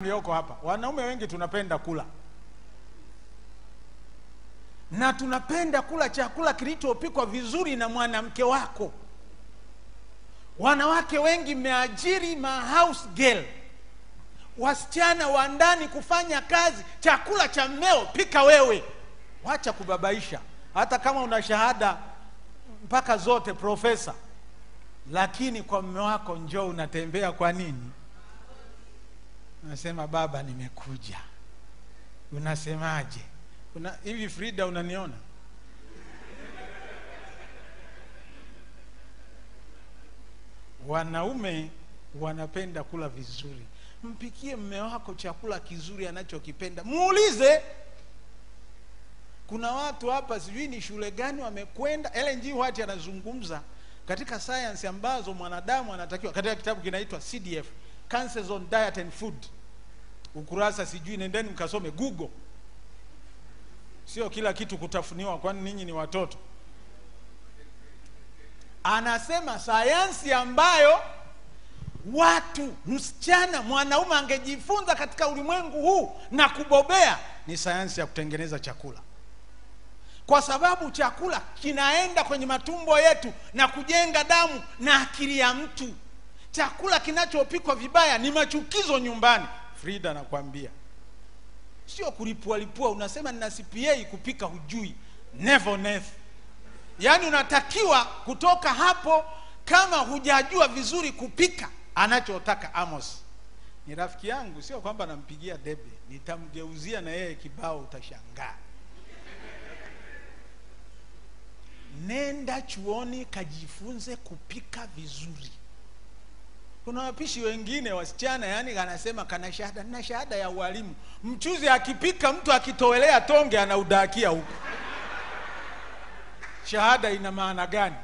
mlioko hapa, wanaume wengi tunapenda kula na tunapenda kula chakula kilichopikwa vizuri na mwanamke wako. Wanawake wengi mmeajiri ma house girl, wasichana wa ndani kufanya kazi. Chakula cha mmeo pika wewe, wacha kubabaisha. Hata kama una shahada mpaka zote profesa, lakini kwa mme wako njoo unatembea. Kwa nini? Unasema baba, nimekuja. Unasemaje? Una, hivi Frida, unaniona? Wanaume wanapenda kula vizuri. Mpikie mme wako chakula kizuri anachokipenda, muulize. Kuna watu hapa sijui ni shule gani wamekwenda. Ellen G. White anazungumza katika science ambazo mwanadamu anatakiwa, katika kitabu kinaitwa CDF, Cancers on Diet and Food, ukurasa sijui, nendeni mkasome Google. Sio kila kitu kutafuniwa, kwani ninyi ni watoto. Anasema sayansi ambayo watu, msichana, mwanaume angejifunza katika ulimwengu huu na kubobea ni sayansi ya kutengeneza chakula, kwa sababu chakula kinaenda kwenye matumbo yetu na kujenga damu na akili ya mtu. Chakula kinachopikwa vibaya ni machukizo nyumbani. Frida, nakwambia sio kulipua lipua. Unasema nina CPA kupika, hujui never never. Yaani unatakiwa kutoka hapo, kama hujajua vizuri kupika anachotaka Amos. Ni rafiki yangu, sio kwamba nampigia debe, nitamgeuzia na yeye kibao, utashangaa. Nenda chuoni kajifunze kupika vizuri. Kuna wapishi wengine wasichana, yani anasema kana shahada na shahada ya ualimu. Mchuzi akipika mtu akitowelea tonge anaudakia huko, shahada ina maana gani?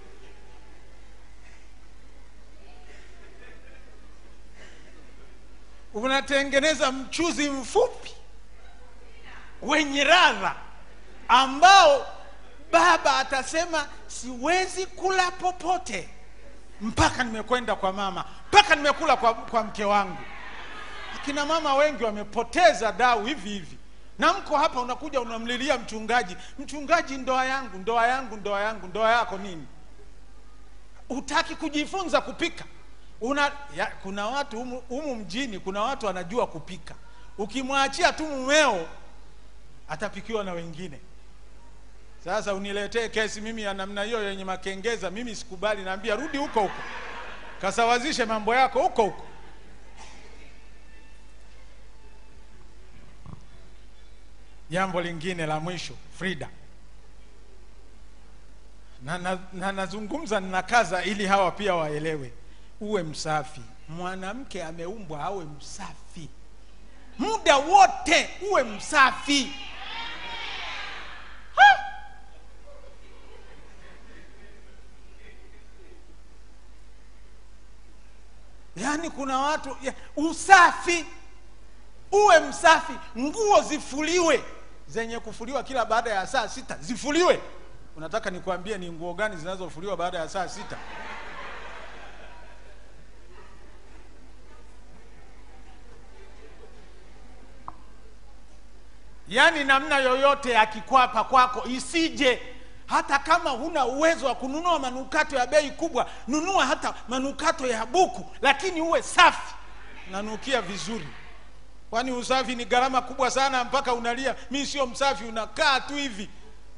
Unatengeneza mchuzi mfupi wenye radha ambao baba atasema siwezi kula popote mpaka nimekwenda kwa mama, mpaka nimekula kwa, kwa mke wangu. Akina mama wengi wamepoteza dau hivi hivi, na mko hapa, unakuja unamlilia mchungaji, mchungaji, ndoa yangu, ndoa yangu, ndoa yangu. Ndoa yako nini? Utaki kujifunza kupika una ya, kuna watu humu, humu mjini kuna watu wanajua kupika. Ukimwachia tu mumeo atapikiwa na wengine. Sasa uniletee kesi mimi ya namna hiyo yenye makengeza, mimi sikubali. Naambia rudi huko huko, kasawazishe mambo yako huko huko. Jambo lingine la mwisho, Frida, na, na, na nazungumza ninakaza ili hawa pia waelewe, uwe msafi. Mwanamke ameumbwa awe msafi muda wote, uwe msafi ha! Yaani kuna watu ya, usafi, uwe msafi. Nguo zifuliwe, zenye kufuliwa kila baada ya saa sita zifuliwe. Unataka nikwambie ni nguo gani zinazofuliwa baada ya saa sita? Yaani namna yoyote ya kikwapa kwako isije hata kama huna uwezo wa kununua manukato ya bei kubwa, nunua hata manukato ya buku, lakini uwe safi, nanukia vizuri. Kwani usafi ni gharama kubwa sana, mpaka unalia mi sio msafi, unakaa tu hivi.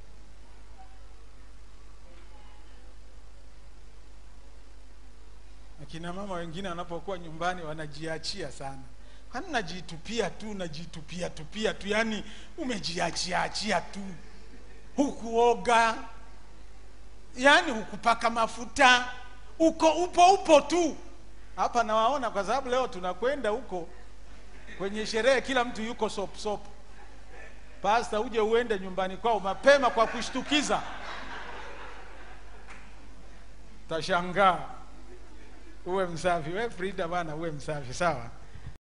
Akina mama wengine wanapokuwa nyumbani wanajiachia sana, kwani najitupia tu, najitupia tupia tu, yani umejiachia achia tu hukuoga yani hukupaka mafuta, uko upo upo tu hapa. Nawaona kwa sababu leo tunakwenda huko kwenye sherehe, kila mtu yuko sop sop. Pasta, uje uende nyumbani kwao mapema kwa kushtukiza, tashangaa. Uwe msafi we Frida bwana, uwe msafi sawa.